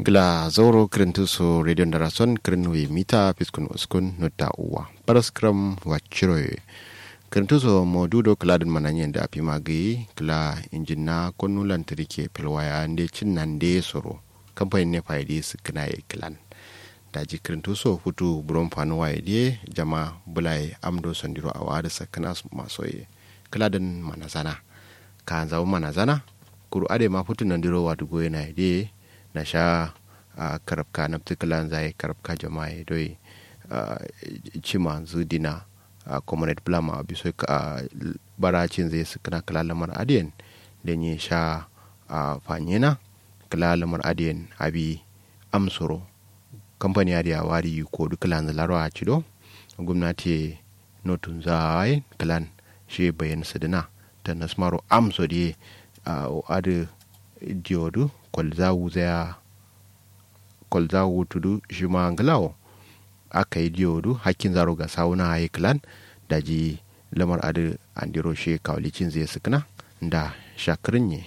gila zoro kirintu so radio darason kirin wi mita piskun uskun nutta uwa paraskram wachiroye kirintu so modudo kiladin mananyen da api magi kila injina konu lantarki pilwaya nde cin nan de soro kamfanin ne faidi su kina ya kilan daji kirintu so hutu buron fanu waye de jama bulai amdo sandiro a wada sakana masoye kiladin manazana ka zawo manazana kuru ade ma futu nandiro wadu goye na de na sha a karabka na particular zai karabka jama'a doi cima zudina a comrade blama a biso a baracin zai su kana kala lamar adiyan da ne sha a fanyena kala lamar adiyan abi amsoro kamfani adiya wari ko duk lan zalaro a cido gwamnati notun zai kalan shi bayan sadina ta nasmaro amso di a adu diodu kwalza wuzaya kwalza wutudu shi ma ngalawo aka yi diodu hakkin zaro ga sauna hayi klan da ji lamar adu andiro shi kawlicin zai sukuna da shakirin ne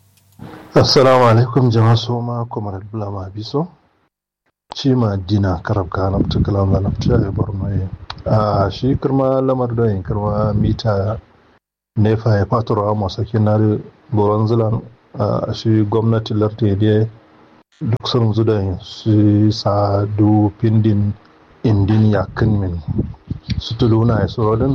assalamu alaikum jama'a so ma kuma bulama biso ci ma dina karab ka na tukula na nafta ya bar mai a shi kirma lamar da yin kirma mita nefa ya fatura masu kinar boron zilan a shi gwamnati larta da duk sun zuda su sa du pindin indin yakin min su tuluna ya surodin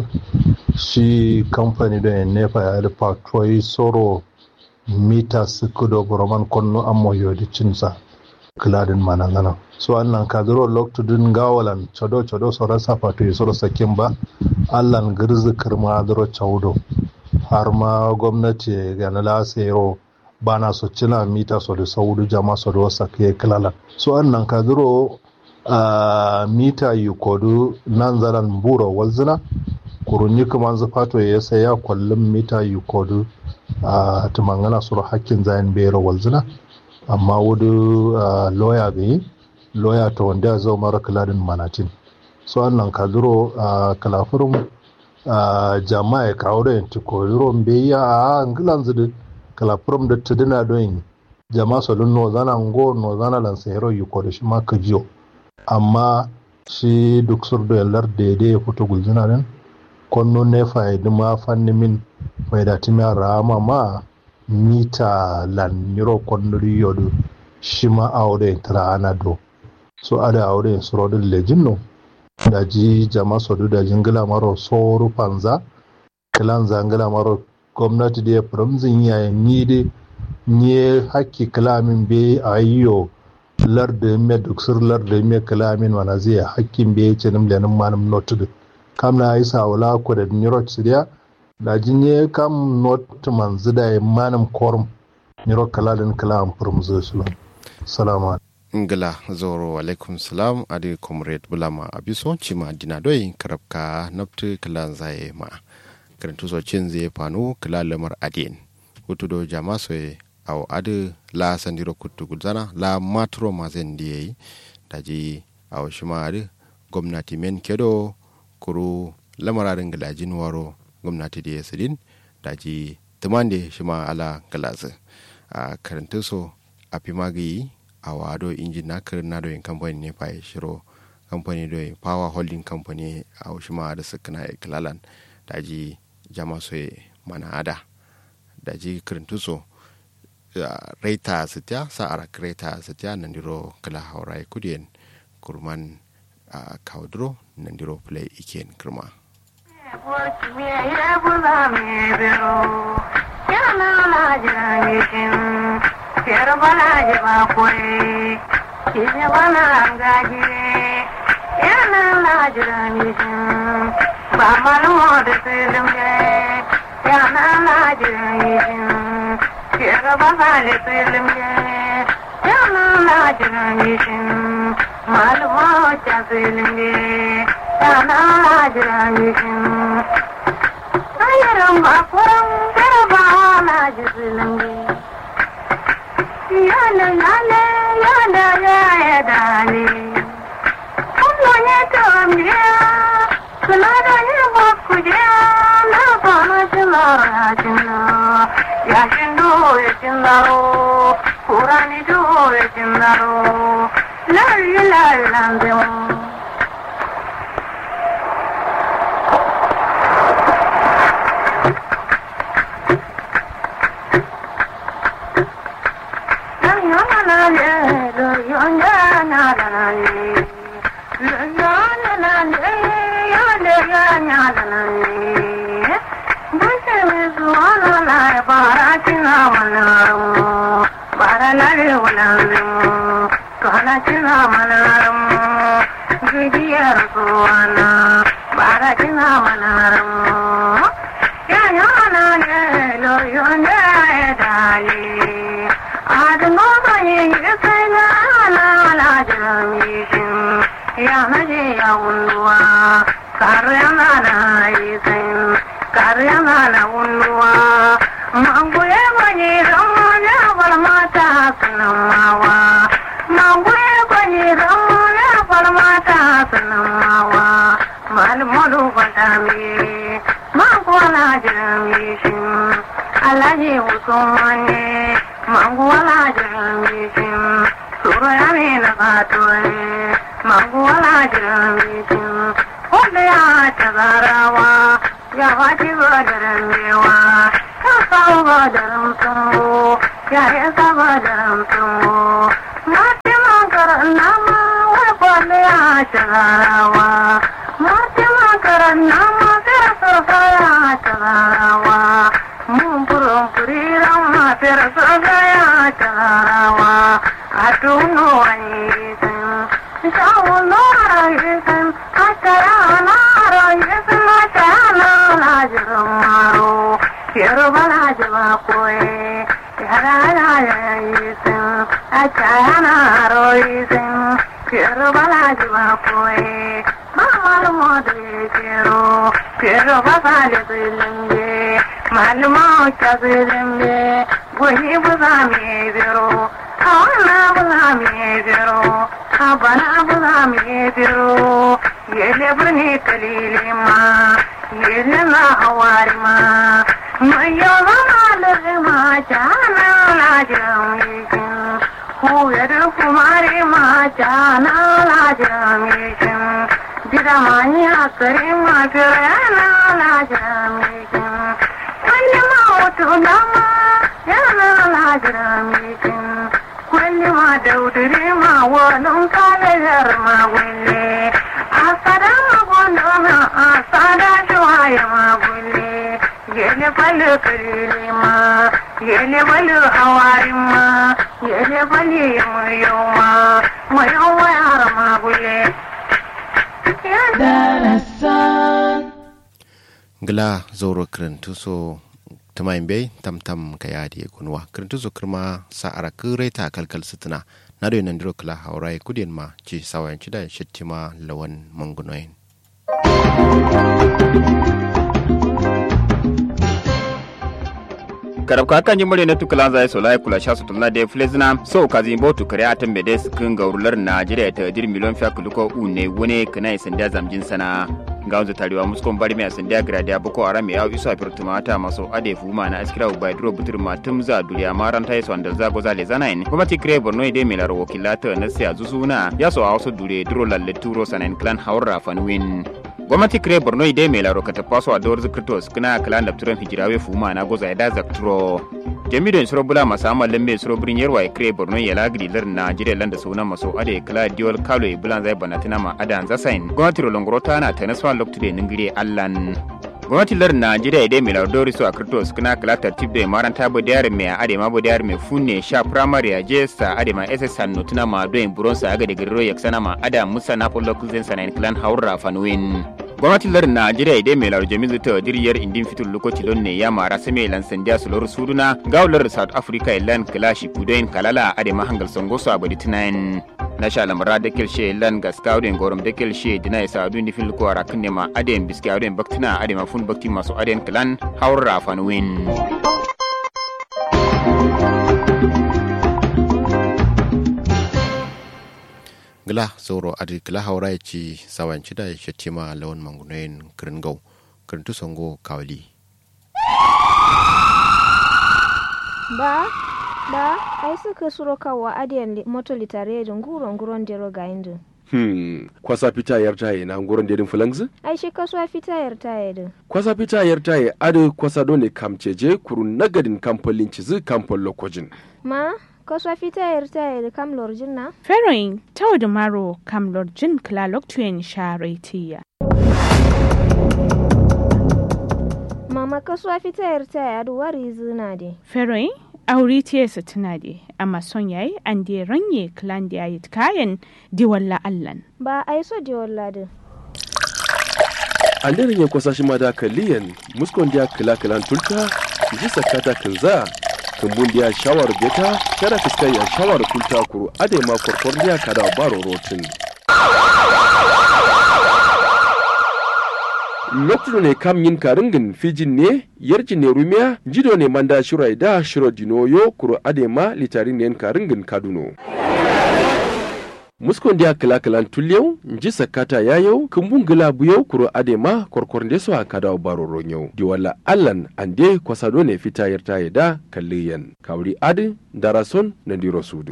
shi kamfani da yin nefa ya da patroi soro mita su kudo boroman konno amma yodi cinsa kiladin manangana so annan kadiro loktudin gawalan chodo chodo so rasa patroi soro sakin ba allan girzi kirma adiro chaudo har ma gwamnati ga na lasero bana so cina mita so da saudu jama so da wasa ke kilala so annan ka zuro a mita yi kodu nan zaran buro walzina kurunyi kuma zufato ya sai ya kwallon mita yi kodu a tumangana suru hakkin zayin bera walzina amma wudu loya bai loya ta wanda ya zo mara kiladin manatin so annan ka zuro a kalafurin jama'a ya kawo da yanti koyuron bai ya a angilan zudu kalafurum da tuduna don jama solun no zana ngo no zana lan sehero yu ko da shi ma kajiyo amma shi duk sur da yallar da ya fito gulzina din konno ne faidi ma fanni min faida timi rama ma mita lan niro konno yodu shi ma aure tara ana do so ada aure surodin lejinno da ji jama sodu da jingila maro soru panza kilan zangila maro gwamnati da ya firamzin yayin ni da ni hakki kalamin be a yiyo larda me duksur larda me kalamin wana zai hakkin be ce nim lenin manum notu kam na yi sawala ko da nirot siriya da jinye kam not man zida ya manum korm niro kalalin kalam firamzo sulam salamu ngila zoro alaikum salam adi comrade bulama abiso cima dina doi karabka naftu kalan zaye ma karantu so cin zai fanu kila lamar adin hutu do jama so aw adu la sandiro kuttu gulzana la matro ma zen diye daji aw shima adu gwamnati men kedo kuru lamararin gilajin waro gwamnati da sidin daji tumande shima ala galazi a karantu so a fimagi a wado injin na karin na doyin kamfani ne fa shiro kamfani doyin power holding company a shima da sukuna ikilalan daji jama soye mana ada da ji kirintuso reita sitya sa ara reita sitya nandiro kala haurai kudien kurman a kaudro nandiro play iken kirma Yana lajira mishin ba malumo da tsilimge yana lajira mishin kira ba hali tsilimge yana lajira mishin malumo ta tsilimge yana lajira mishin ayaran ba kuran kira ba laji tsilimge yana yana yana ya dale Kunya kamya Senada ya bakuja Na pana cina cina Ya shindu ya cina kurani dole jindaro lalli lallandemo gila zoro kirintuso tumayin bai tamtam ka yadi kunwa kirintuso kirma sa'ara kirai ta kalkal sitina na da yanan diro kila haurai kudin ma ci sawayan ci da shittima lawan mangunoyin karab ka kan jimare na tukulan zai so lai kula shasu tulna de flezna so ka zimbo tu kare atan be des kin gaurular najeriya ta dir miliyon fiya kuluko une wone kana isan da zamjin sana ga wanzu tarewa muskon bari mai asan da gradiya boko haram ya iso afir tumata maso ade fuma na askira ubai duro butur matum za duriya maran ta iso andal zago zale zanayin kuma ti kire borno ide mai laro wakilata na siya zusuna ya so a wasu dure duro lalle turo sanan clan haura fanwin gwamnati kire borno ide mai laro ka tafaso a dawar zikirtos kina kala da turan hijirawe fuma na goza da zakturo jami'in suro bula masu amalin mai suro birin yarwa ya kire borno ya lagiri lar na jire landa sunan maso ade kala diwal kalo bulan zai banatina ma adan zasain gwamnati rolongoro ta na ta nasuwa loktude ningire allan gwamnati lar najeriya idai mai lardori su a kirtos kuna kala tartib da maranta bu diyar mai ade ma bu diyar mai funne sha primary a jesa ade ma ss hannu tuna ma doyin buron sa aga da girro ya sana ma ada musa na polo kuzen sanan clan haura fanuwin gwamnatin lar najeriya idai mai lar jami'in ta diriyar indin fitul lokaci lon ne ya mara same lan sandiya su lor suduna gaular south africa ilan kalashi kudoyin kalala ade ma hangal songoso a badi tunayin na sha lamara da kilshe lan gaskawden gorom da kilshe dina ya sadu ni fil ko ara kunne ma aden biskawden baktina ade ma fun bakti masu aden klan haura fanwin gila sauro adi gila haura ya ci sawanci da ya ce ma lawan mangunayin kiringau kirintu songo kawali ba ba ai suka suro kawa adiyan li- moto litare da nguro nguron dero ga indu Hmm, kwasa fita yar taye na nguron dedin fulangzi? ai shi kasuwa fita yar taye din Kwasa fita yar taye adu kwasa dole kamceje kuru nagadin kamfolin cizi kamfol lokojin. ma kasuwa fita yar taye da kam lorjin na Feroin tau da maro kam lorjin klalok tuyen sharetiya. mama kasuwa fita yar taye adu wari zina de Feroin auri tiyesa tuna de amma son yayi an de ranye klan da yayi kayan di walla allan. ba ai so de walla din An daren ya kwasa shi ma da kaliyan muskon dia kila kilan tulta ji sakata kinza kumbun dia shawar beta kada fiskai ya shawar kulta kuru ade ma korkor dia kada baro rotin. lokacin ne kam yin karingin fijin ne yarjin ne rumiya jido ne manda shirai da shiro dinoyo kuro adema litarin ne karingin kaduno muskon dia kila kilan tulyau nji sakata yayau kumbun gila buyau kuro adema korkor de so akada baro ronyau di wala allan ande kwasado ne fita yarta da kalliyan kawri adi darason na diro sudu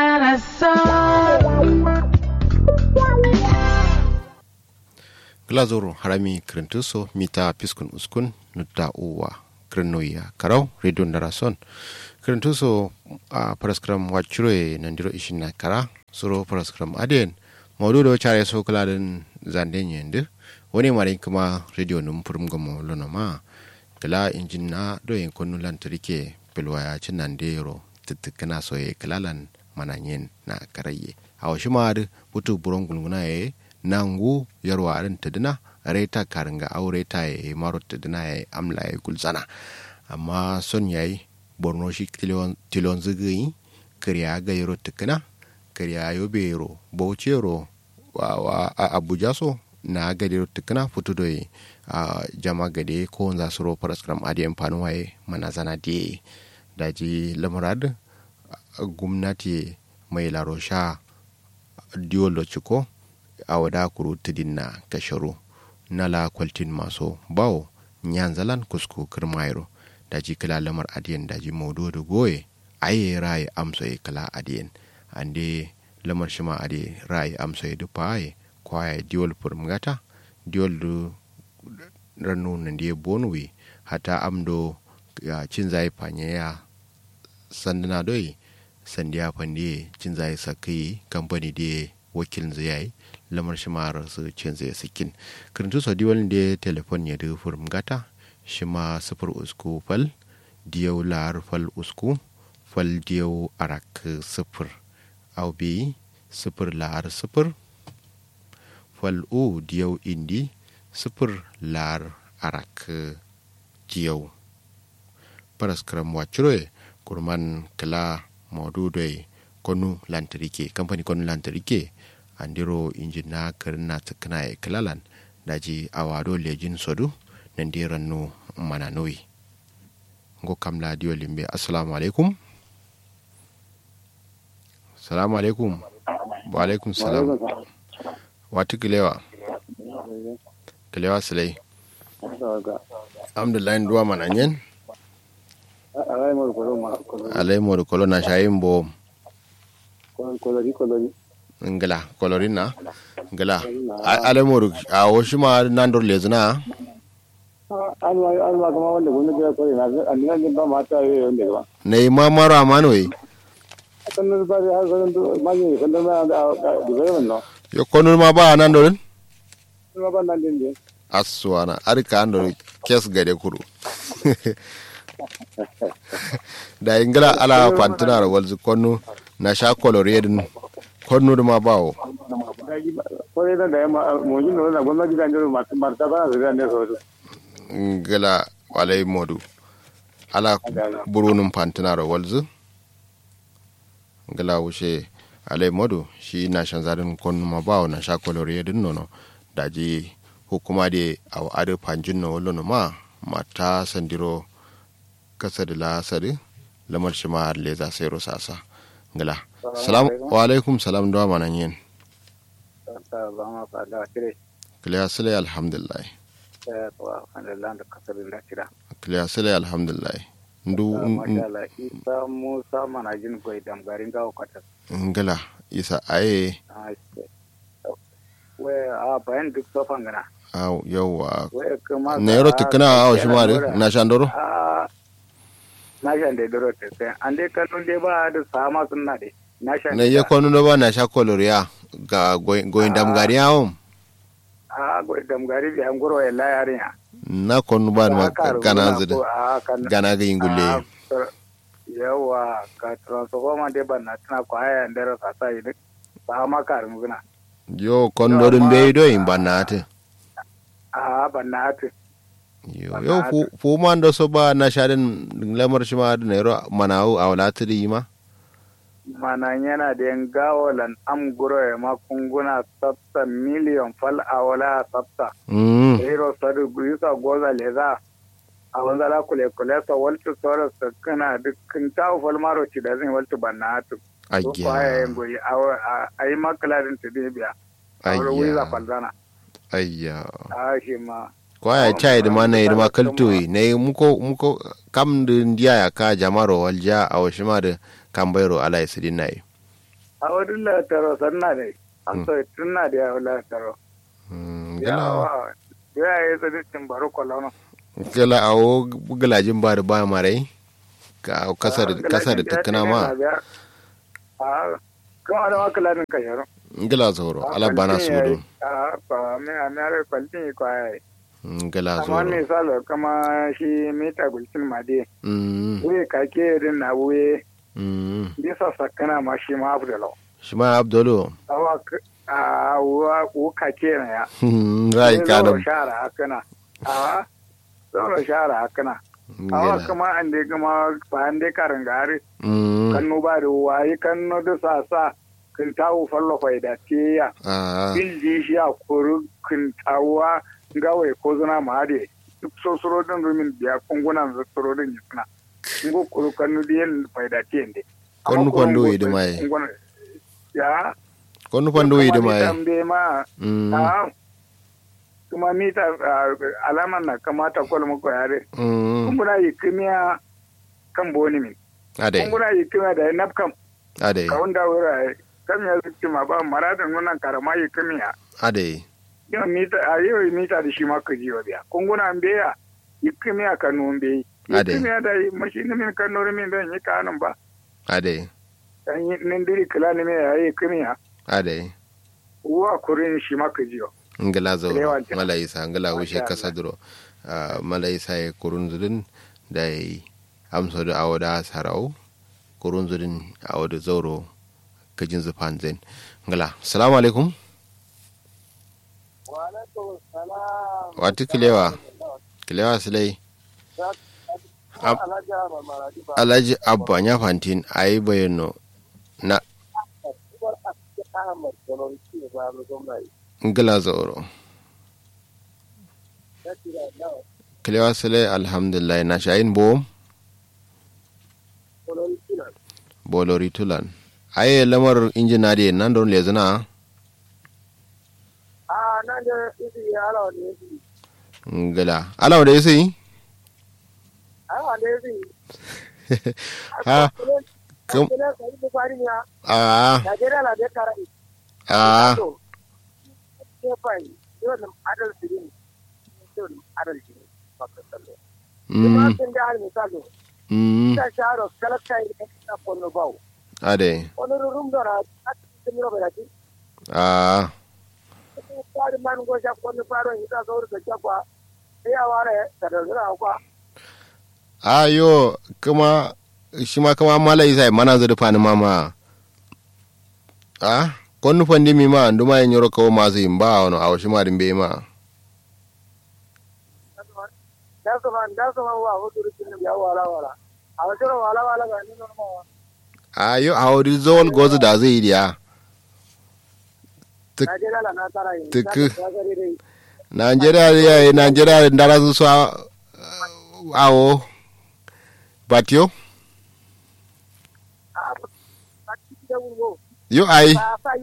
glazoro harami krentuso mita piskun uskun nutta uwa krenoya karau radio narason krentuso a paraskram wachuro nandiro ishina kara suro paraskram aden mawdudo chare so kaladen zande nyende woni mari kuma radio num purum gomo lono ma kala injin na do yin konu lantarki pilwaya cinande yoro titikana soye kalalan mananyen na karaye a washi ma butu buron gulguna ye nangu yarwa arin tadina reta karinga au reta ye maro tadina ye amla ye gulzana amma son yayi borno shi tilon tilon zigi kariya ga yaro tikina kariya yo bero bauchi yaro wa, wa a abuja so na gade yaro tikina futu do a jama gade ko za su ro paraskram adi amfani waye mana zana die daji lamurad gwamnati mai larosha diolo ciko a wada kuru tidin na kasharu na la kwaltin maso bawo nyanzalan kusku kirmayro daji kila lamar adiyan daji maudu da goye aye rai amso ye kala adiyan ande lamar shima ade rai amso ye dupa aye kwaya diol purmgata diol du ranu nandiye bonwi hata amdo ya cinzai panye ya sandana doi sandiya fande cin zai sakai kamfani da wakilin zai yi lamar shi ma su cin zai sakin karantu sau diwalin da telefon ya da furum gata shi ma sufur usku fal diyau lar fal usku fal diyau arak sufur au bi sufur lar sufur fal u diyau indi sufur lar arak diyau paraskram wachiroe kurman kala maududoy konu lantarki kamfani konu lantarki andiro injin na karin na tsakana e kalalan daji awado lejin sodu nan di rannu mana noyi ngo kamla diyo limbe assalamu alaikum salamu alaikum wa alaikum salam watu kilewa kilewa silai alhamdulillah duwa mananyen alai modu kolo na shayin bo ngala kolorin na ngala alai modu a wasu ma nan dor lezina alma kama wanda gwamnati ya kore na annan din ba mata yi wanda ba na yi ma mara mano yi kan nan ba har kan ma yi kan nan da da bai no yo konul ma ba nan dorin kuma ba nan din ne aswana arika an dor kes gade kuru da ingila ala fantina walzu konu na sha koloredin konu ma bawo kore da da mu yin da gwamnati da ne masu marta ba da ne so ngila walai modu ala burunin fantina walzu ngila wuce alai modu shi na shan zarin konu ma bawo na sha koloredin nono daji hukuma de aw ade panjin no wolono ma mata sandiro kasadi la sadi lamar shi ma le za sai sasa ngala salam wa alaikum salam do mana yin ba ma fa da kire kliya sile alhamdulillah to alhamdulillah da kasar da kira kliya sile alhamdulillah ndu mashallah isa musa manajin koy dam garin gawo kwatas ngala isa aye we a bayan duk sofan gana aw yawa we kuma na yaro tukuna aw shi ma na shandoro a na shan da doro te sai an dai kallon dai ba da sama sunna dai na shan na iya kwanu na ba na sha koloriya ga goyin damgari yawon a goyi dam gari bi an guro ya la yarinya na kwanu ba ma gana zida a kan gana ga yingulle Ah, tra- yawa ka transforma de ban na tana ko haya ndero sa sa yi ba ma karin guna yo kondorin bai do in banate a ban na ati yo yo fu fu man do so ba na shaden lamar shi ma da nairo manawu a wala tiri ma mana yana da yan gawo lan am guro ya ma kunguna sabta miliyon fal a wala sabta mm hero sadu guisa goza leza a wanda la kule kule sa waltu sora sa kana dukkan tawo fal maro ci da zan waltu ban na ati ko ko haya ayya yan goyi a yi makalarin ta biya a wurin wiza ayya falzana ayya a shi ma kwaya chai da mana irma kaltoyi ne muko muko kam da ndiya ya ka jamaro walja a washima da kambairo ala isidin nai a wurin lataro sanna ne an so tunna da ya lataro Mm, ya gala wa ya yi zaditin baro kwalono gala awo galajin ba da ba marai ka kasar kasar da tukuna ma a kuma da makaladin kasharu gala zoro ala bana su do a ba me a mere kwaltin yi kwaya yi gala amma zoro ne salo kama shi mita gulcin made Mm, wuye kake din na wuye mm. bisa sakana ma shi ma abu da lau shi ma abdolo awa k- a wa ku kake na ya rai Sai kadam zauro shara hakana a zauro shara hakana awa gala kuma an dai kuma ba an dai karin gari Mm, kanno ba da wayi kanno da sa sa kin tawo fallo faida tiya ah, bil ji shi a kuru kin tawa gawe ko zuna ma hade duk so suro din rumin biya kungunan za suro din yisna ngo kuru kanno da yin faida tiyende Konnu kwando yi da mai. ya konu pando yi da mai tambe ma Mm, a kuma mita ah, alaman na kamata kwal muku yare mm. kumbuna yi kimiya kan boni min ade kumbuna yi kimiya da nafkam ade ka wanda wura kam ya zuci ma ba marada nunan karama yi kimiya ade yau mita a yau mita da shi ma ka jiwa biya kunguna beya yi kimiya ka nun beyi yi Ade. kimiya da yi mashi ni min kan nuri min don yi kanun ba ade dan yi nin diri kila ni min ya yi kimiya ade uwa kurin shi ma ka jiwa ngala zo Lewanti. mala isa ngala wushe Masha kasa duro Ah, mala isa ya kurun zudin da ya amsa da awada sarau kurun zudin awada zauro kajin zufan zain ngala salamu alaikum wati kilewa kilewa silai Ab- alhaji abba ya fantin a yi bayano na ngala zauro kilewa silai alhamdulillah na shayin bom bolori tulan aye lamar injinari nan don lezina ngala alawa da yasi ha kam a a mm mm ade a ayo kuma shi ma kama mala isa mana zai fani mama a konnu fandi mi ma nduma yin yoro kawo masu yin ba wani a wasu ma dimbe ma ayo a wuri zawal gozu da zai yi diya Tuk- Nigeria ya yi Nigeria ndara su so a- awo batio yo ai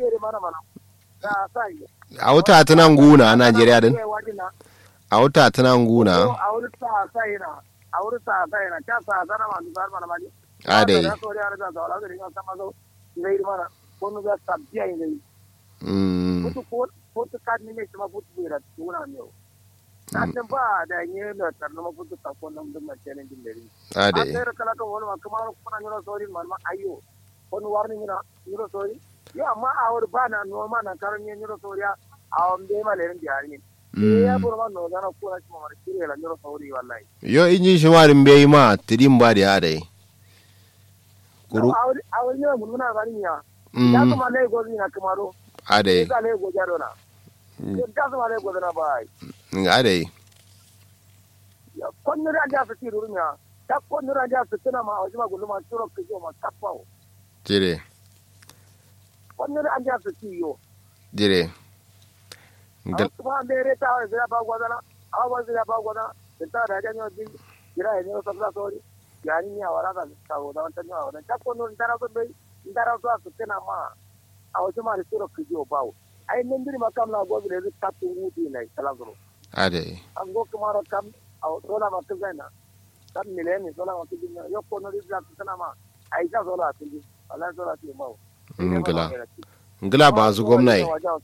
a wuta tana nguna a Nigeria din a wuta tana nguna a wurin sa sa yana ta sa sa na ma du sar mana maji ade da so ya da da da ringa sama zo zai mana ko nu ga sabbiya ne mm putu ko putu kad ni ne kuma putu bira tuna ne nan ba da ne da tarno ma putu ta ko nan da mace ne din dare ade a kala ka wani ma kuma ko na nyoro sori man ma ayo ko nu warni nyoro nyoro sori ya amma a wuri ba na no ma na karan ne nyoro sori a on be ma le rin diari ne ya buru ma no da na ko na kuma mar kire la nyoro sori wallahi yo inji shimarin bai ma tirin ba da ade kuru a wuri a wuri ne mun muna gani ya ya mm kuma ne gozi na kamaro ade ya le go jaro na ya kuma le go na bai ade konnira anja su ti rurunya ta konnira anja su tana ma wajen magulu ma turo ke yo ma tapao jire konnira anja su ti yo jire a kuma mere ta wa zira ba gwadana a wa zira ba gwadana da ta da janyo din jira ne so la sori yani ni awara ka ta go da ta nyawa da ta konnira ndara so bai ndara so su tana ma a wajen ma turo ke yo bawo ai nan diri ma kam na go bi le ta tungu di nai kala zuro ade an go kuma ro kam a sola ma kizana kam mileni sola ma kizina yo konnira da tana ma ai ta sola ti ala sola ti mawo ngila ngila ba su gwamnati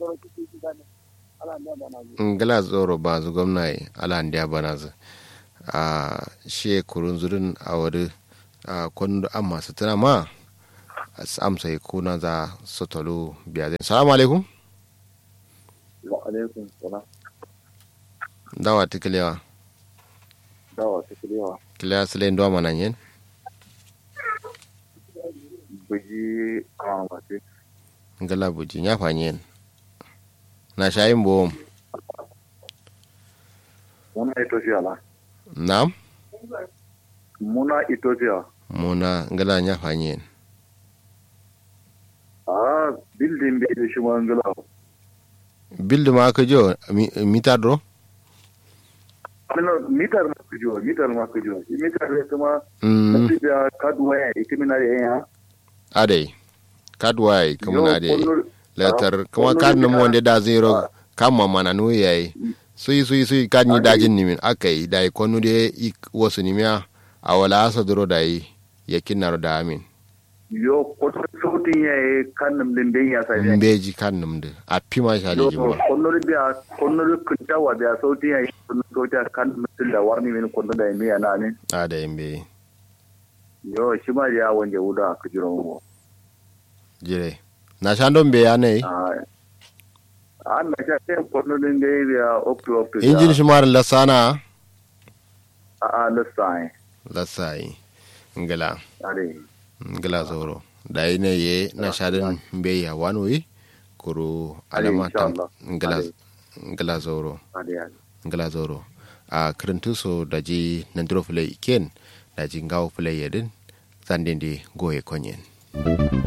ngila tsoro ba su gwamnati ala ndiya bana su a she kurun zurin a wuri a kwanu an masu tana ma amsa yi kuna za su talo biya zai salamu alaikum wa alaikum salam dawa ta kilewa dawa ta kilewa kilewa su layin doma nan yin buji a mace ngila buji ya fanyi yin na shayin bom muna ethiopia la na muna ethiopia muna ngila ya fanyi yin a building bai da shi ma ngila bildi ma ka jo mita dro Ano, mitar ma ku jiwa mitar ma ku jiwa shi mitar ne kuma mm kasi da kaduwa ya ikimina da yan ade kadwai kamuna ade Yo, letter Ah, kuma kono kad na ni mo na- da zero kama mana no yayi sui sui sui kad ni Ade. dajin nimin akai dai konu de ik wasu nimya a wala asa duro dai yakin naro da amin yo koto sautin ya yi kannin lindin ya sa ne mbeji kan numde a pima sha yo da jimba konnori biya konnori kuntawa biya sautin ya yi konnori sautin ya kan mutum da warni min konnori da miya na ne a da mbe yo shi ma ya wanje wuda a kujiran mu jire na sha don be ya ne an na sha sai konnori da ya biya opto opto injin shi mar lasana a a lissa lasai ngala are ngala zoro dai ne ye na sha den mbe ya wanoi kuru Ale, alama tam inshallah. ngala Ale. ngala zoro are are ngala zoro a kirintu so daji nandiro fulai iken daji ngawo fulai yedin zandindi goye konyen